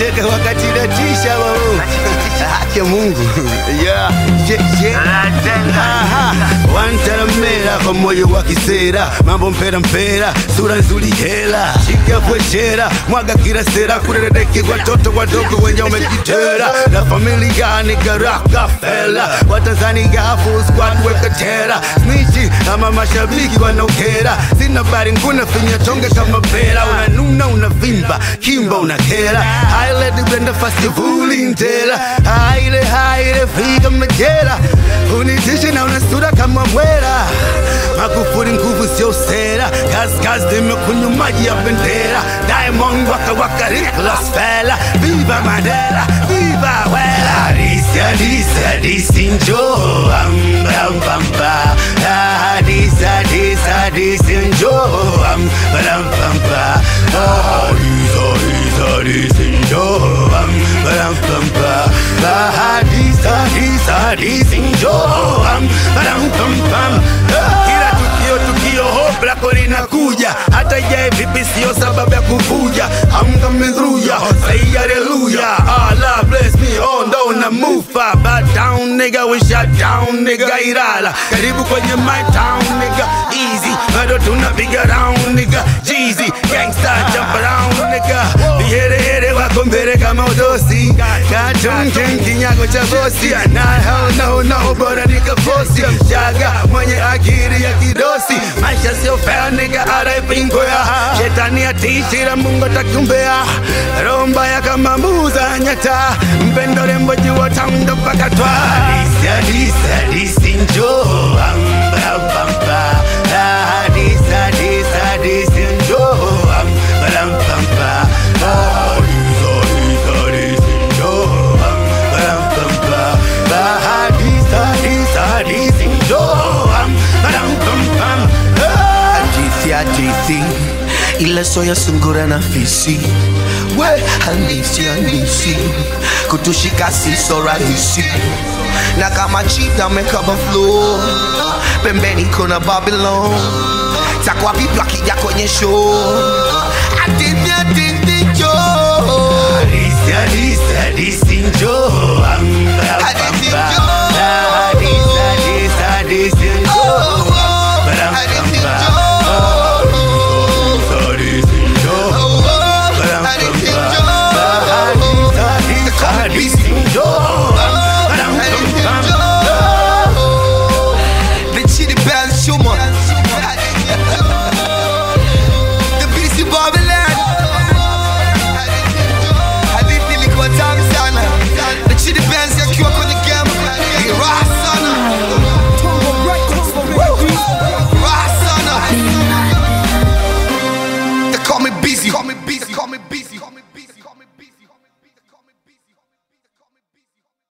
nacheka wakati natisha mamo haki ya Mungu yeah. yeah, yeah. Aha. wantaramera kwa moyo wa kisera mambo mpera mpera sura nzuri hela shika pweshera mwaga kila sera kurereke watoto wadogo wenye umejitera la familia ni garaka fela watanzania full squad weka tera snichi ama mashabiki wanaokera sina bari nguna finya tonge kama pera unanuna unavimba kimba unakera haile blenda festivali ntera haile haile figa majera unitishi na unasura kama mwera Magufuli nguvu sio sera, kazi nimekunywa maji ya bendera. Diamond waka waka Nicolas Fela, viva Mandela, viva Wela. Hadisi hadisi hadisi njoo, am bam bam ba. Hadisi hadisi hadisi njoo, am bam bam ba. Hadisi hadisi hadisi njoo, am bam bam ba. Hadisi hadisi hadisi njoo, am bam bam bam. Kila tukio tukio hope lako linakuja hata je vipi sio sababu ya kuvuja I'm coming through ya say hallelujah Allah bless me oh no na mufa back down nigga we shut down nigga Ilala karibu kwenye my town nigga easy bado tunapiga round nigga Jeezy gangsta jump around nigga viherehere wako mbele kama udosi cartoon king kinyago cha bosi na hell no no bora nikafosi mchaga mwenye akili ya kidosi maisha sio fair nigga araipingoya shetani atishira mungu atakumbea roho mbaya kama muza nyata mpendo rembo jua taundo mpaka twa hadisi hadisi hadisi njoo ambabamba hadisi hadisi hadisi njoo ambabamba hadisi hadisi hadisi njoo ambabamba hadisi hadisi hadisi njoo ambabamba hadithi hadithi ile soya sungura na fisi we halisi halisi kutushika siso rahisi na kama chita mekaba flow pembeni kuna babylon takwa vipi akija kwenye show hadithi hadithi jo Hadisi hadisi hadisi njoo